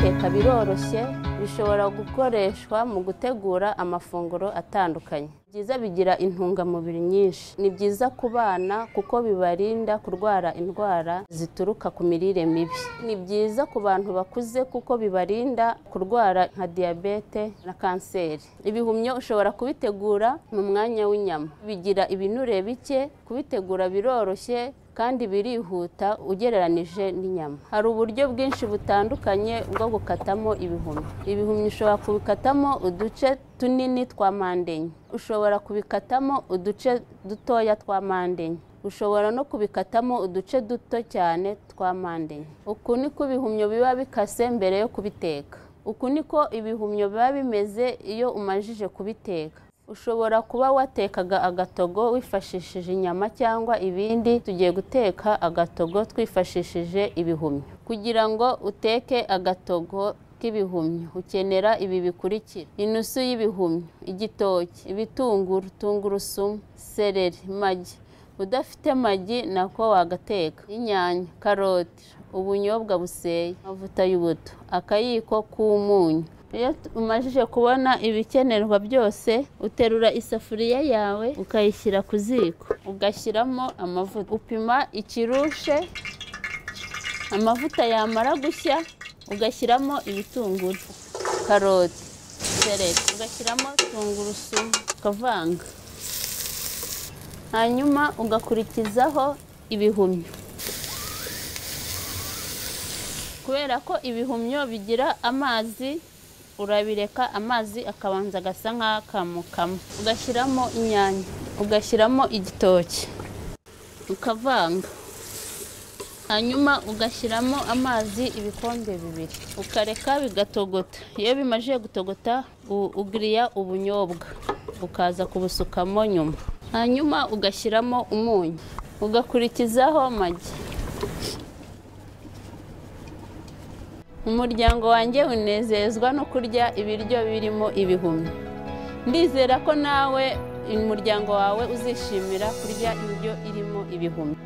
biroroshye bishobora gukoreshwa mu gutegura amafunguro atandukanye byiza bigira intungamubiri nyinshi ni byiza ku bana kuko bibarinda kurwara indwara zituruka ku mirire mibi ni byiza ku bantu bakuze kuko bibarinda kurwara nka diyabete na kanseri ibihumyo ushobora kubitegura mu mwanya w'inyama bigira ibinure bike kubitegura biroroshye kandi birihuta ugereranije n'inyama hari uburyo bwinshi butandukanye bwo gukatamo ibihumyo ibihumyo ushobora kubikatamo uduce tunini twa mpande enye ushobora kubikatamo uduce dutoya twa mpande enye ushobora no kubikatamo uduce duto cyane twa mpande enye uku ni ko ibihumyo biba bikase mbere yo kubiteka uku ni ko ibihumyo biba bimeze iyo umajije kubiteka ushobora kuba watekaga agatogo wifashishije inyama cyangwa ibindi tugiye guteka agatogo twifashishije ibihumyo kugira ngo uteke agatogo k'ibihumyo ukenera ibi bikurikira inusu y'ibihumyo igitoki ibitunguru tungurusumu sereri magi udafite magi nako wagateka inyanya karoti ubunyobwa buseye amavuta y'ubuto akayiko k'umunyu iyo umajije kubona ibikenerwa byose uterura isafuriya yawe ukayishyira ku ziko ugashyiramo amavuta upima ikirushe amavuta yamara gushya ugashyiramo ibitunguru karoti sereri ugashyiramo tungurusumu ukavanga hanyuma ugakurikizaho ibihumyo kubera ko ibihumyo bigira amazi urabireka amazi akabanza agasa nk'akamukamo ugashyiramo inyanya ugashyiramo igitoki ukavanga hanyuma ugashyiramo amazi ibikombe bibiri ukareka bigatogota iyo bimaze gutogota ugiriya ubunyobwa ukaza kubusukamo nyuma hanyuma ugashyiramo umunyu ugakurikizaho magi umuryango wanjye unezezwa no kurya ibiryo birimo ibihumyo ndizera ko nawe umuryango wawe uzishimira kurya indyo irimo ibihumyo